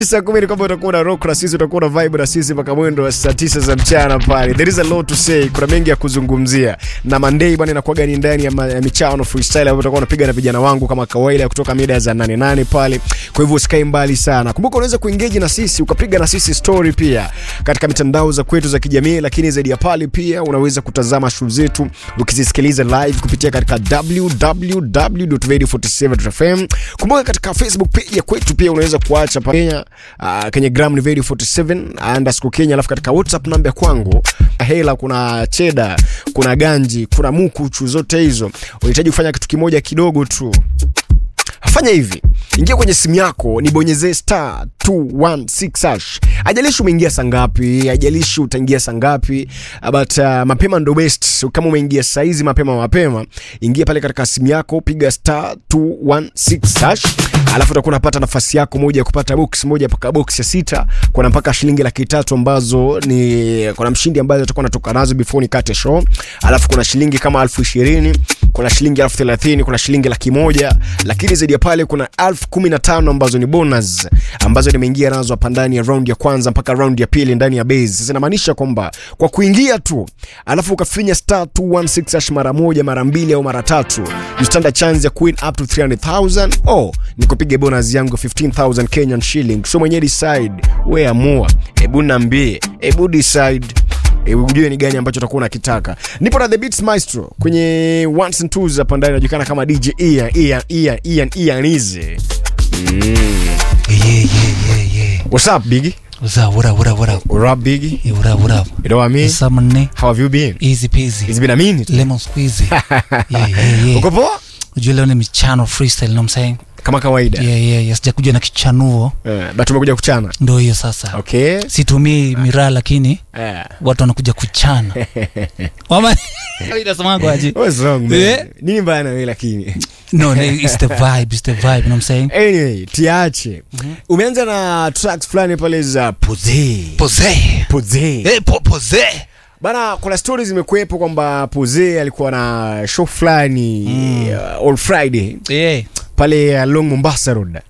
saa kumi ni kwamba utakuwa na rock na sisi utakuwa na vibe na sisi mpaka mwendo wa saa tisa za mchana pale. There is a lot to say, kuna mengi ya kuzungumzia na Monday bwana inakuwa ni ndani ya, ma, ya michano freestyle ambapo utakuwa unapiga na vijana wangu kama kawaida kutoka mida za 88 pale. Kwa hivyo usikae mbali sana. Kumbuka unaweza kuengage na sisi ukapiga na sisi story pia katika mitandao za kwetu za kijamii, lakini zaidi ya pale pia unaweza kutazama show zetu ukizisikiliza live kupitia katika www.radio47.fm. Kumbuka katika Facebook page ya kwetu pia unaweza kuacha pa Kenya uh, kwenye gram ni radio 47 underscore Kenya, alafu katika WhatsApp namba ya kwangu hela, kuna cheda, kuna ganji, kuna mukuchu, zote hizo unahitaji kufanya kitu kimoja kidogo tu fanya hivi ingia kwenye simu yako nibonyezee star 216 hash ajalishi umeingia saa ngapi ajalishi utaingia saa ngapi but uh, mapema ndo best kama umeingia saizi mapema mapema ingia pale katika simu yako piga star 216 hash alafu utakuwa unapata nafasi yako moja ya kupata box moja mpaka box ya sita kuna mpaka shilingi laki tatu ambazo ni kuna mshindi ambazo utakuwa natoka nazo before nikate show alafu kuna shilingi kama elfu ishirini kuna shilingi elfu thelathini kuna shilingi laki moja lakini zaidi ya pale kuna elfu kumi na tano ambazo ni bonus ambazo nimeingia nazo hapa ndani ya round ya kwanza mpaka round ya pili ndani ya base sasa inamaanisha kwamba kwa kuingia tu alafu ukafinya star 216 hash mara moja mara mbili au mara tatu you stand a chance ya kuwin up to 300000 oh nikupige bonus yangu 15000 Kenyan shilling so mwenyewe decide we amua hebu niambie hebu decide E, ujue ni gani ambacho utakuwa unakitaka. Nipo na The Beats Maestro kwenye ones and twos hapa ndani, anajulikana kama DJ Ian Ian Ian Ian Ian Ize. Yeah, yeah, yeah, yeah. What's up, Biggie? What's up? What up? What up? What up? What up, Biggie? Yeah, what up? What up? You know what I mean? What's up, man? How have you been? Easy peasy. It's been a minute. Lemon squeezy. yeah, yeah, yeah. Uko poa? Unajua leo ni michano freestyle, you know what I'm saying? Kama kawaida. Yeah, yeah, yeah. Sijakuja na kichanuo. Eh, but tumekuja kuchana. Ndio hiyo sasa. Okay. Situmii miraa lakini Eh. watu wanakuja kuchana. Mama inasemanga aje? What's wrong, man? Yeah. Nini mbaya na wewe lakini? No, no, it's the vibe, it's the vibe, you know what I'm saying? Anyway, tiache. Umeanza na tracks fulani pale za Poze. Pose. Poze. Eh, po, pose. Bana, kuna stories zimekuwepo kwamba Poze alikuwa na show fulani uh, on Friday Eh, pale along Mombasa Road.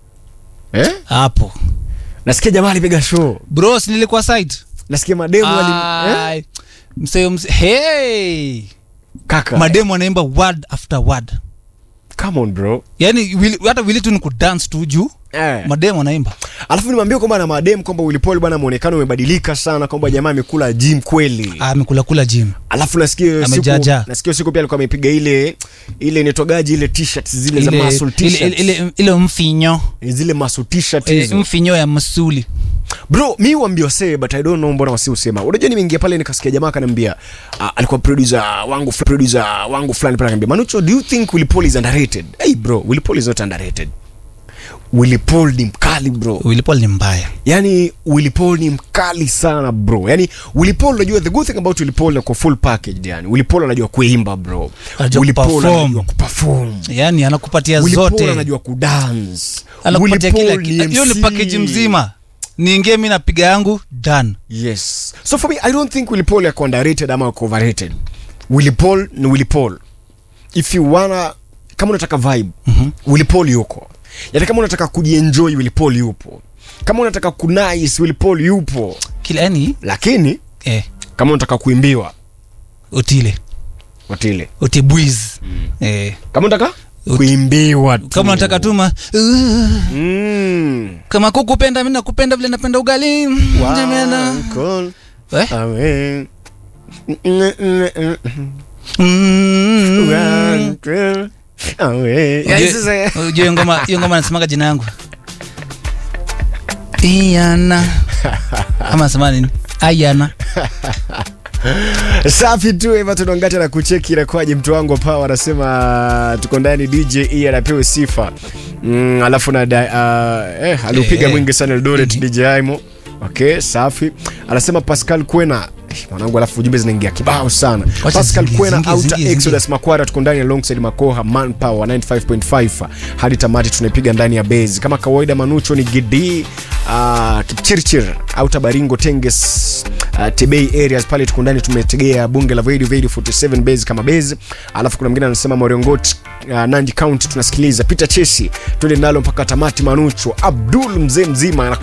Eh? hapo. Nasikia jamaa alipiga show. Bros, nilikuwa site. Nasikia mademu wali eh? Ai. Mseo mse. Hey. Kaka. Mademu anaimba word after word. Come on bro. yani wili, hata wili tu ni kudance tu juu Eh. mademu anaimba Alafu nimwambie kwamba na mademu kwamba Willy Paul bwana muonekano umebadilika sana kwamba jamaa amekula gym kweli. amekula kula gym Alafu nasikia hiyo siku Amejaja. nasikia hiyo siku pia alikuwa amepiga ile ile inatogaji ile t-shirt zile za ile, muscle ile, t-shirts. ile, ile, ile mfinyo Zile muscle t-shirt ile hizo. mfinyo ya msuli bro mi wambia wasee but i don't know mbona wasi usema unajua nimeingia pale nikasikia jamaa akaniambia uh, alikuwa producer wangu fl- producer wangu fulani pale akaniambia manucho do you think Willy Paul is underrated hey bro Willy Paul is not underrated Willy Paul ni mkali bro Willy Paul ni mbaya yani Willy Paul ni mkali sana bro yani Willy Paul unajua the good thing about Willy Paul kwa full package yani Willy Paul anajua kuimba bro Anajua Willy Paul kuperform. anajua kuperform yani anakupatia Willy Paul zote anajua kudance anakupatia Willy kila Paul kitu hiyo ni MC. package mzima niingie mi napiga yangu done Yes. So for me, I don't think Willy Paul yako underrated ama yako overrated. Willy Paul ni Willy Paul. If you wanna kama unataka vibe, Mhm. Willy Paul yuko. Yaani kama unataka kujienjoy Willy Paul yupo. Kama unataka kunice Willy Paul yupo. kila yani Lakini eh, kama unataka kuimbiwa otile watile. otibwiz eh, Kama unataka Ut- kuimbiwa tu. kama unataka tuma uh, Mm. kama kukupenda mi nakupenda vile napenda ugali Jamena. One call Eh? away. Mm. One call away. Ujue- Yaani sasa- ujue hiyo ngoma hiyo ngoma nasemaga jina yangu iana ama nasema nini ayana safi tu eva tunaongata na kucheki inakuwaje mtu wangu pawa anasema tuko ndani dj e anapewe sifa mm, alafu na da, uh, eh, aliupiga Eh, mwingi sana eldoret dj aimo okay safi anasema pascal kwena Eh, mwanangu alafu ujumbe zinaingia kibao sana Wacha pascal zingie, kwena zingie, outer zingie, exodus makwara tuko ndani alongside makoha manpower 95.5 hadi tamati tunaipiga ndani ya base kama kawaida manucho ni gidi uh, kipchirchir outer baringo tenges uh, tebei areas pale tuko ndani tumetegea bunge la radio radio 47 base kama base alafu kuna mwingine anasema morongot uh, nandi county tunasikiliza peter chesi twende nalo mpaka tamati manucho abdul mzee mzima